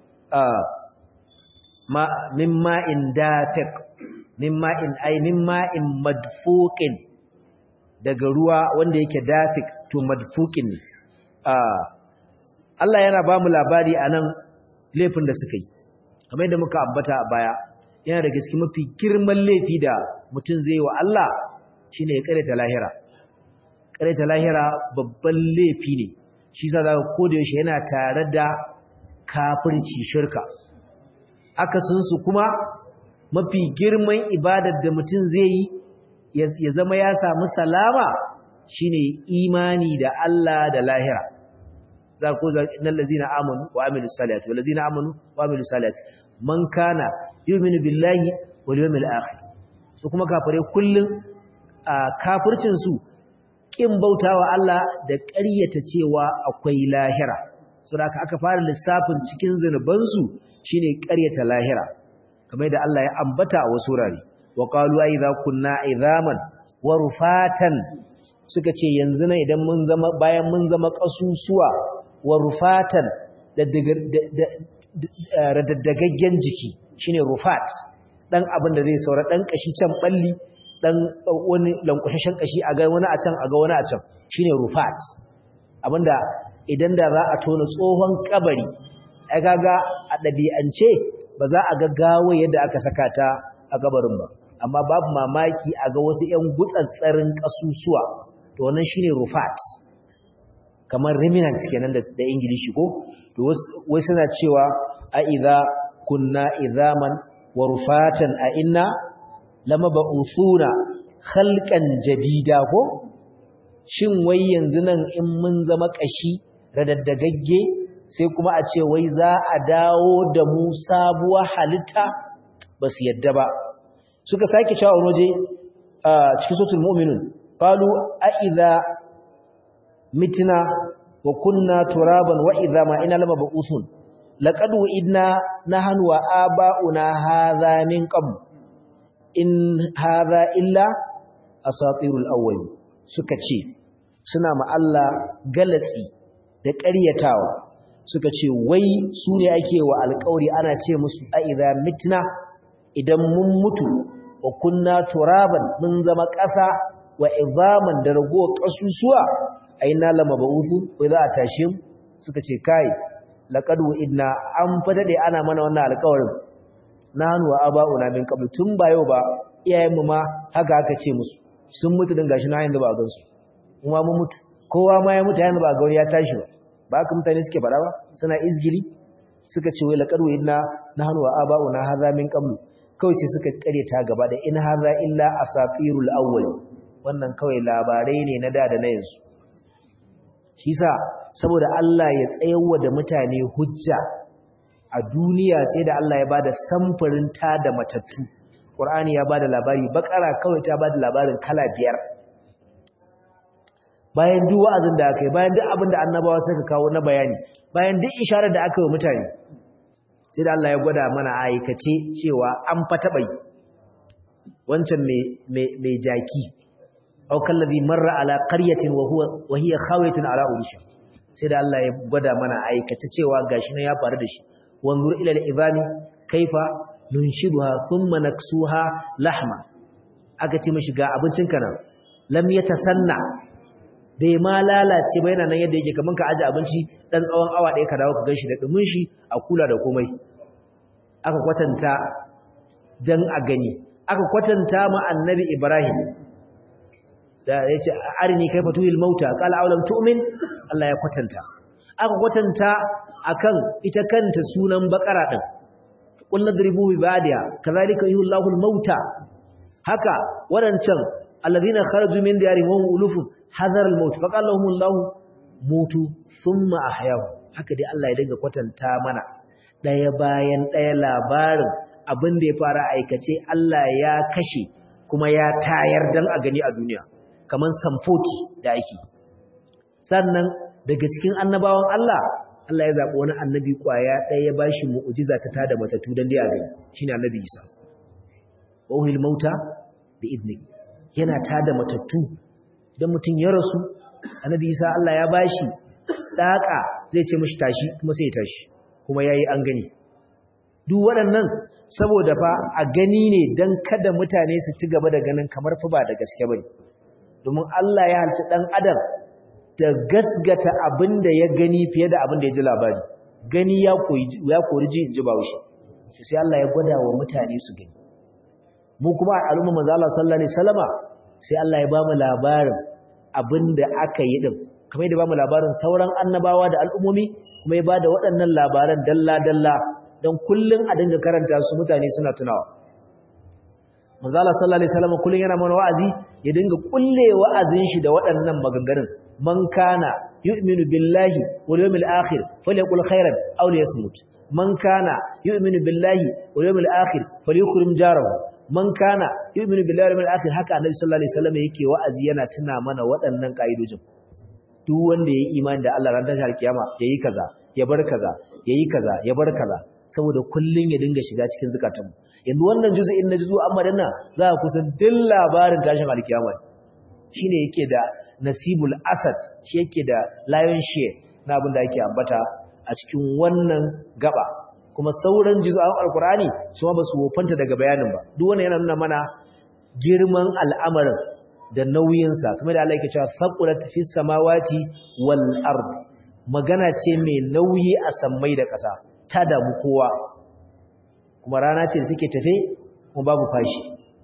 ma mimma in dafiq mimma in ai mimma in madfuqin daga ruwa wanda yake dafiq to madfuqin ne Allah yana ba mu labari anan laifin da suka yi kamar yadda muka ambata a baya yana daga cikin mafi girman laifi da mutum zai wa Allah shine ya kare ta lahira kare ta lahira babban laifi ne shi sa zaka koda yaushe yana tare da kafirci shirka akasin su kuma mafi girman ibadar da mutum zai yi ya zama ya samu salama shine imani da Allah da lahira za ku za innal ladzina amanu wa amilus salati wal ladzina amanu wa amilus salati man kana yu'minu billahi wal yawmil akhir su kuma kafare kullun a kafircin su kin bautawa Allah da ƙaryata cewa akwai lahira saboda aka fara lissafin cikin zanuban su shine ƙaryata lahira kamar da Allah ya ambata a wasu wurare wa qalu idza kunna idhaman wa rufatan suka ce yanzu nan idan mun zama bayan mun zama kasusuwa wa rufatan da radaddagaggen jiki shine rufat dan abin da zai saura dan kashi can balli dan wani lankwashashen kashi a ga wani a can a ga wani a can shine rufat abinda idan da za a tona tsohon kabari ai kaga a dabi'ance ba za a ga gawo yadda aka saka ta a kabarin ba amma babu mamaki a ga wasu ƴan gutsatsarin kasusuwa to wannan shine rufat kamar remnants kenan da da ingilishi ko to wai suna cewa a idza kunna idhaman wa rufatan a inna lamab'usuna khalqan jadida ko shin wai yanzu nan in mun zama kashi radaddagagge sai kuma a ce wai za a dawo da mu sabuwar halitta basu yadda ba suka sake cewa waje a cikin suratul mu'minun qalu a idza mitna wa kunna turaban wa idza ma ina lama ba'usun laqad idna nahnu wa aba'una hadha min qabl in hadha illa asatirul awwal suka ce suna ma Allah galatsi da ƙaryatawa suka ce wai su ne ake wa alƙawari ana ce musu a idza mitna idan mun mutu wa kunna turaban mun zama ƙasa wa izaman da ragowar ƙasusuwa aina lama ba'uthu wai za a tashi mu suka ce kai laqad idna an fa dade ana mana wannan alƙawarin nanu wa aba'una min qabl tun ba yau ba iyayen mu ma haka aka ce musu sun mutu din gashi na yanzu ba gan su kuma mun mutu kowa ma ya mutu yanzu ba gauri ya tashi ba ba haka mutane suke fada ba suna izgili suka ce wai laqad idna nanu wa aba'una hadha min qabl kawai sai suka kare ta gaba da in hadha illa asatirul awwal wannan kawai labarai ne na da da na yanzu shi sa saboda Allah ya tsayawa da mutane hujja a duniya sai da Allah ya bada samfurin ta da matattu Qur'ani ya bada labari bakara kawai ta bada labarin kala biyar bayan duk wa'azin da aka yi bayan duk abin da annabawa suka kawo na bayani bayan duk isharar da aka yi mutane sai da Allah ya gwada mana aikace cewa an fa taɓa yi wancan mai jaki au kallabi marra ala qaryatin wa huwa wa hiya khawiyatun ala urusha sai da Allah ya gwada mana aikata cewa gashi ne ya faru da shi wanzur ila al-ibami kaifa nunshiduha thumma naksuha lahma aka ce mishi ga abincin ka nan lam yatasanna bai ma lalace ba yana nan yadda yake kaman ka aje abinci dan tsawon awa ɗaya ka dawo ka ganshi da dumin shi a kula da komai aka kwatanta dan a gani aka kwatanta ma annabi Ibrahim da yace arini kaifa tuhil mauta qala awalam tu'min Allah ya kwatanta aka kwatanta akan ita kanta sunan bakara din qul nadribu bi ba'diha kadhalika yuhillahu al-mauta haka wadancan alladhina kharaju min diyarihim wa ulufun hadar al-maut faqala lahum Allah mutu thumma ahyahu haka dai Allah ya dinga kwatanta mana daya bayan daya labarin abin da ya fara aikace Allah ya kashe kuma ya tayar dan a gani a duniya kaman samfoti da ake sannan daga cikin annabawan Allah Allah ya zaɓi wani annabi kwaya ɗaya ya bashi mu'ujiza ta tada matattu dan dai a gani shine annabi Isa wahil mauta bi idni yana tada matattu idan mutum ya rasu annabi Isa Allah ya bashi daka zai ce mishi tashi kuma sai ya tashi kuma yayi an gani duk waɗannan saboda fa a gani ne dan kada mutane su ci gaba da ganin kamar fa ba da gaske bane domin Allah ya halci dan adam da gasgata abinda ya gani fiye da abinda ya ji labari gani ya koyi ya kori ji in ji bawushi sai Allah ya gwada wa mutane su gani mu kuma a al'umma manzo Allah sallallahu alaihi wasallama sai Allah ya ba mu labarin abinda aka yi din kamar yadda ba mu labarin sauran annabawa da al'ummomi kuma ya bada waɗannan labaran dalla dalla don kullun a dinga karanta su mutane suna tunawa manzo Allah sallallahu alaihi wasallama kullun yana mana wa'azi ya dinga kulle wa'azin shi da waɗannan maganganun man kana yu'minu billahi wal yawmil akhir falyaqul khairan aw liyasmut man kana yu'minu billahi wal yawmil akhir falyukrim jarahu man kana yu'minu billahi wal akhir haka annabi sallallahu alaihi wasallam yake wa'azi yana tuna mana waɗannan kaidojin duk wanda yayi imani da Allah ran tashar kiyama yayi kaza ya bar kaza yayi kaza ya bar kaza saboda kullun ya dinga shiga cikin zakatanmu yanzu wannan juz'in na juzu amma danna za ku kusan duk labarin tashin alkiyama shine yake da nasibul asad shi yake da lion share na abin da yake ambata a cikin wannan gaba kuma sauran juz'an alkurani su ba su wofanta daga bayanin ba duk wannan yana nuna mana girman al'amarin da nauyinsa kuma da Allah yake cewa saqulat fis samawati wal ard magana ce mai nauyi a sammai da ƙasa ta damu kowa kuma rana ce da take tafe kuma babu fashi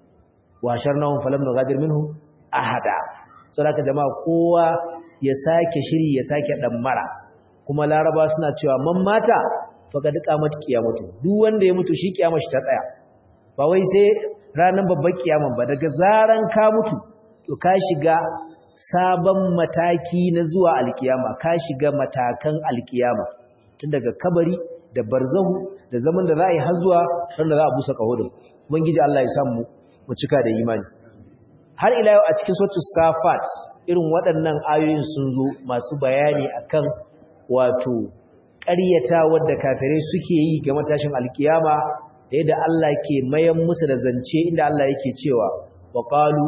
wa sharnahum falam nughadir minhum ahada saboda jama'a kowa ya sake shiri ya sake mara. kuma laraba suna cewa man mata faka duka mata kiyamatu duk wanda ya mutu shi kiyamar shi ta tsaya ba wai sai ranar babbar kiyaman ba daga zaran ka mutu to ka shiga sabon mataki na zuwa alkiyama ka shiga matakan alkiyama tun daga kabari da barzahu da zaman da za a yi har zuwa ran da za a busa kaho da ubangiji Allah ya samu mu cika da imani har ila yau a cikin suratul safat irin waɗannan ayoyin sun zo masu bayani akan wato ƙaryata wadda kafirai suke yi ga matashin alkiyama da yadda Allah ke mayan musu da zance inda Allah yake cewa wa qalu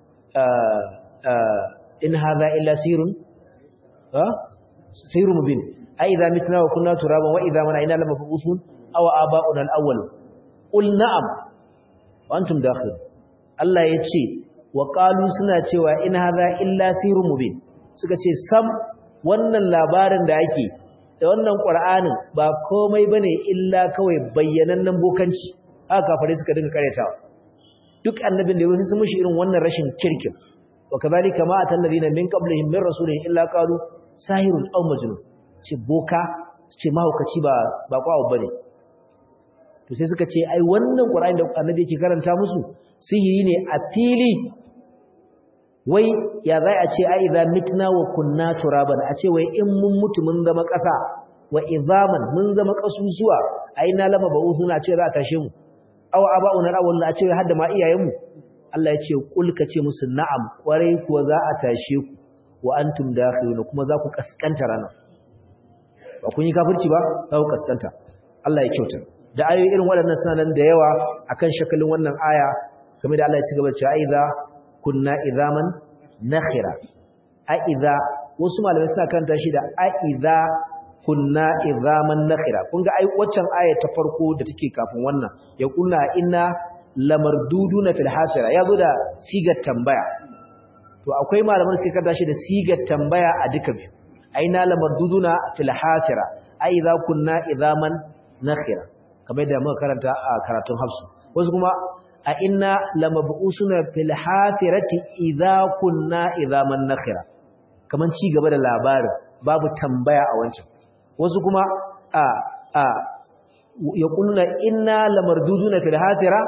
in hadha illa sirrun ha sirrun mubin ai idza mitna wa kunna turaban wa idza mana ina lamabuthun aw aba'una al-awwal qul na'am wa antum dakhil Allah yace wa qalu suna cewa in hadha illa sirrun mubin suka ce sam wannan labarin da ake da wannan qur'anin ba komai bane illa kawai bayyanannen bokanci haka kafare suka dinga karetawa duk annabin da yayi sun mushi irin wannan rashin kirkin wa kadhalika ma atallabina min qablihim min rasulin illa qalu sahirun aw majnun ce boka ce mahaukaci ba ba kwawo bane to sai suka ce ai wannan qur'ani da annabi yake karanta musu sihiri ne a fili wai ya zai a ce ai idza mitna wa kunna turaban a ce wai in mun mutu mun zama ƙasa wa izaman mun zama ƙasusuwa ai na lama ba suna ce za a tashe mu aw aba'una awwal a ce hadda ma iyayen mu Allah ya ce kul ka ce musu na'am kwarai kuwa za a tashe ku wa antum dakhiluna kuma za ku kaskanta rana ba kun yi kafirci ba za ku kaskanta Allah ya kyauta da ayoyi irin waɗannan suna nan da yawa akan shakalin wannan aya kamar da Allah ya ci gaba cewa idza kunna idhaman nakhira a idza wasu malamai suna karanta shi da a idza kunna idhaman nakhira kun ga ai waccan aya ta farko da take kafin wannan ya kunna inna lamarduduna fil hafira yazo da sigar tambaya to akwai malaman suke karanta shi da sigar tambaya a duka biyu aina lamarduduna fil hafira ai idza kunna idhaman nakhira kamar da muka karanta a karatun hafsu wasu kuma a inna lamab'usuna fil hafirati idza kunna idhaman nakhira kaman ci gaba da labarin babu tambaya a wancan wasu kuma a a yaquluna inna lamarduduna fil hafira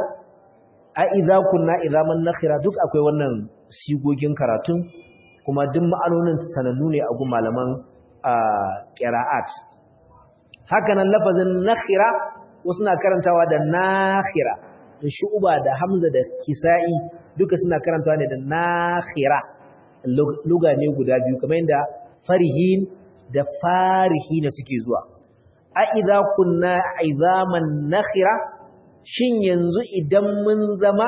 a idza kunna idhaman nakhira duk akwai wannan sigogin karatun kuma duk ma'anonin sanannu ne a gun malaman qira'at haka nan lafazin nakhira wasu na karantawa da nakhira da shu'uba da hamza da kisa'i duka suna karantawa ne da nakhira luga ne guda biyu kamar yadda farihin da farihina suke zuwa a idza kunna izaman nakhira shin yanzu idan mun zama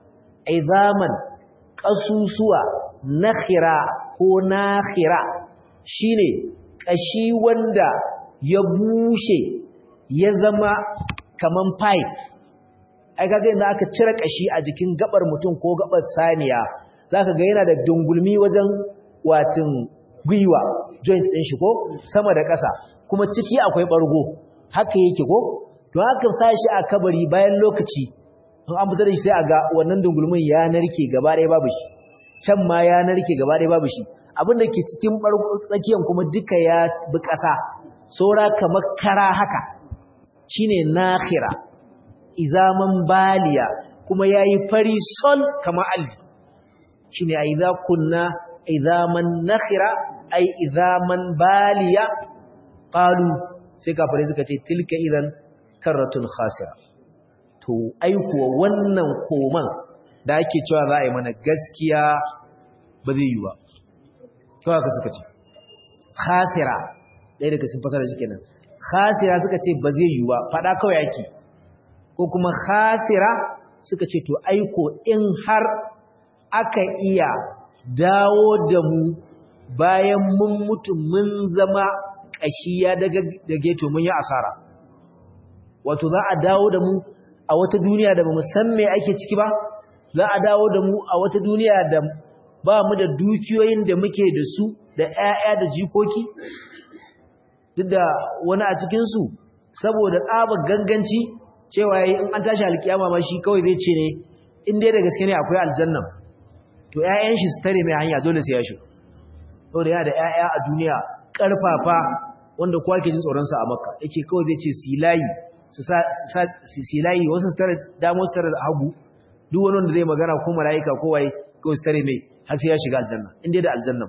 izaman kasusuwa nakhira ko nakhira shine kashi wanda ya bushe ya zama kaman pipe ai kaga yanzu aka cire kashi a jikin gabar mutum ko gabar saniya zaka ga yana da dungulmi wajen watin gwiwa joint din shi ko sama da ƙasa kuma ciki akwai bargo haka yake ko to haka sa shi a kabari bayan lokaci in an fitar da shi sai a ga wannan dungulmin ya narke gaba ɗaya babu shi can ma ya narke gaba ɗaya babu shi abin da ke cikin bargo tsakiyan kuma duka ya bi ƙasa saura kamar kara haka shine nakhira izaman baliya kuma yayi fari sol kamar alli shine idza kunna izaman nakhira ai izaman baliya qalu sai kafare suka ce tilka idan karratun khasira to ai kuwa wannan koman da ake cewa za a yi mana gaskiya ba zai yi ba kawai ka suka ce khasira ɗaya daga sun fasara shi kenan khasira suka ce ba zai yi ba faɗa kawai ake ko kuma khasira suka ce to aiko in har aka iya dawo da mu bayan mun mutu mun zama ƙashiya daga dage to mun yi asara wato za a dawo da mu a wata duniya da bamu san me ake ciki ba za a dawo da mu a wata duniya da ba mu da dukiyoyin da muke da su da ƴaƴa da jikoki duk da wani a cikinsu saboda tsabar ganganci cewa in an tashi alkiyama ma shi kawai zai ce ne in dai da gaske ne akwai aljanna to ƴaƴan shi su tare mai hanya dole sai ya shi saboda yana da ƴaƴa a duniya ƙarfafa wanda kowa ke jin tsoron sa a makka yake kawai zai ce silayi su sa silayi wasu su tare damo su tare hagu duk wani wanda zai magana ko mala'ika ko waye kawai su tare mai har sai ya shiga aljanna in dai da aljanna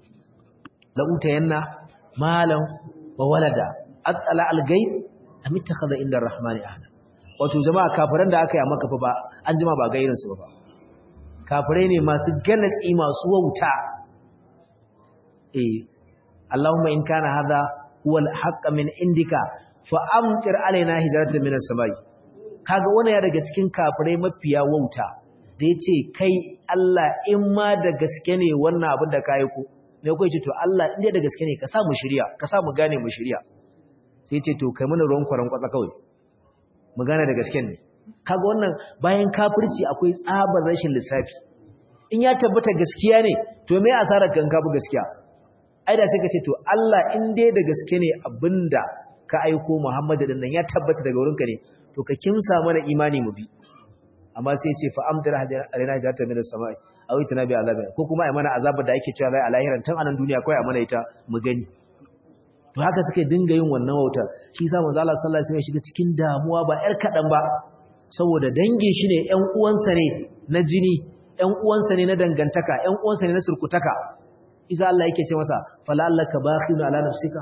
la utayanna malam wa walada atala al-ghaib am ittakhadha inda ar-rahmani ahada wato jama'a kafiran da aka yi maka fa ba an jima ba gairin su ba kafirai ne masu galatsi masu wauta eh Allahumma in kana hadha huwa al-haqq min indika fa amtir alaina hijratan min as-samai kaga wannan ya daga cikin kafirai mafiya wauta da yace kai Allah in ma da gaske ne wannan abin da kai ko me kai ce to Allah in da gaske ne ka sa mu shirya ka sa mu gane mu shirya sai ce to kai mana ruwan kwaran kwatsa kawai mu gane da gaske ne kaga wannan bayan kafirci akwai tsabar rashin lissafi in ya tabbata gaskiya ne to me asarar kan kafu gaskiya ai da sai ka ce to Allah in dai da gaske ne abinda ka aiko Muhammadu din nan ya tabbata daga wurinka ne to ka kimsa mana imani mu bi amma sai ya ce fa amdara alaina hajata min as-sama'i aw itana bi azabin ko kuma ai mana azabar da ake cewa zai a lahiran tun anan duniya kai a mana ita mu gani to haka suke dinga yin wannan wautar shi yasa manzo Allah sallallahu alaihi wasallam ya shiga cikin damuwa ba yar kadan ba saboda dangin shi ne ƴan uwansa ne na jini ƴan uwansa ne na dangantaka ƴan uwansa ne na surkutaka isa Allah yake ce masa fala allaka bakhinu ala nafsika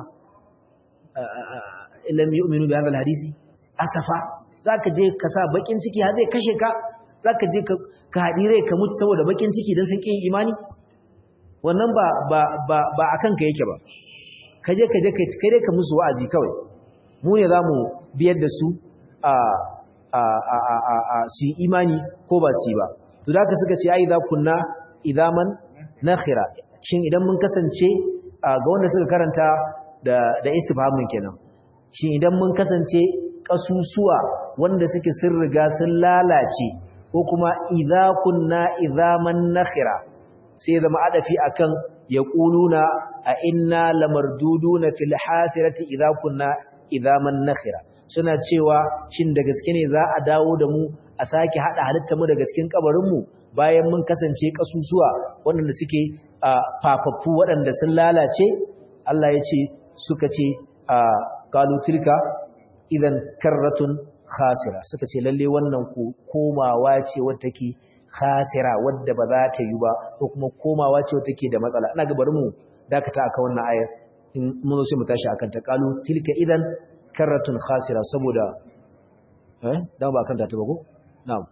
illam yu'minu bi hadha alhadisi asafa zaka je ka sa bakin ciki har zai kashe ka zaka je ka ka hadi rai ka mutu saboda bakin ciki dan sun kin imani wannan ba ba ba ba akan ka yake ba kaje kaje kai kai dai ka musu wa'azi kawai mu ne zamu biyar da su a a a a a su imani ko ba su ba to da suka ce ai za kunna idaman nakhira shin idan mun kasance ga wanda suka karanta da da istifhamin kenan shin idan mun kasance kasusuwa wanda suke sun riga sun lalace ko kuma idza kunna idaman nakhira sai zama adafi akan yaquluna a inna lamarduduna fil hasirati idza kunna idaman nakhira suna cewa shin da gaske ne za a dawo da mu a sake hada halitta mu daga cikin kabarin mu bayan mun kasance kasusuwa waɗanda suke fafaffu waɗanda sun lalace Allah ya ce suka ce qalu tilka idan karratun khasira suka ce lalle wannan ku komawa ce wadda take khasira wadda ba za ta yi ba ko kuma komawa ce wadda take da matsala ina ga bari mu dakata aka wannan ayar in mun zo sai mu tashi akan ta qalu tilka idan karratun khasira saboda eh da ba kan ta ba ko na'am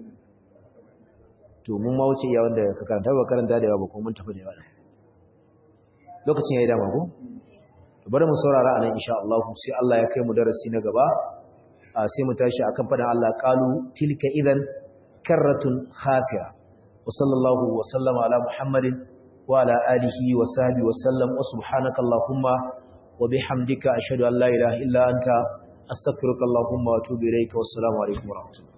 to mun ma wuce iya wanda ka karanta ba karanta da yawa ba ko mun tafi da yawa lokacin yayi dama ko bari mu saurara anan insha Allah sai Allah ya kai mu darasi na gaba sai mu tashi akan fadan Allah qalu tilka idan karratun khasira wa sallallahu wa sallama ala muhammadin wa ala alihi wa sahbihi wa sallam wa subhanaka allahumma wa bihamdika ashhadu an la ilaha illa anta astaghfiruka allahumma wa atubu ilayka wa assalamu alaikum wa rahmatullahi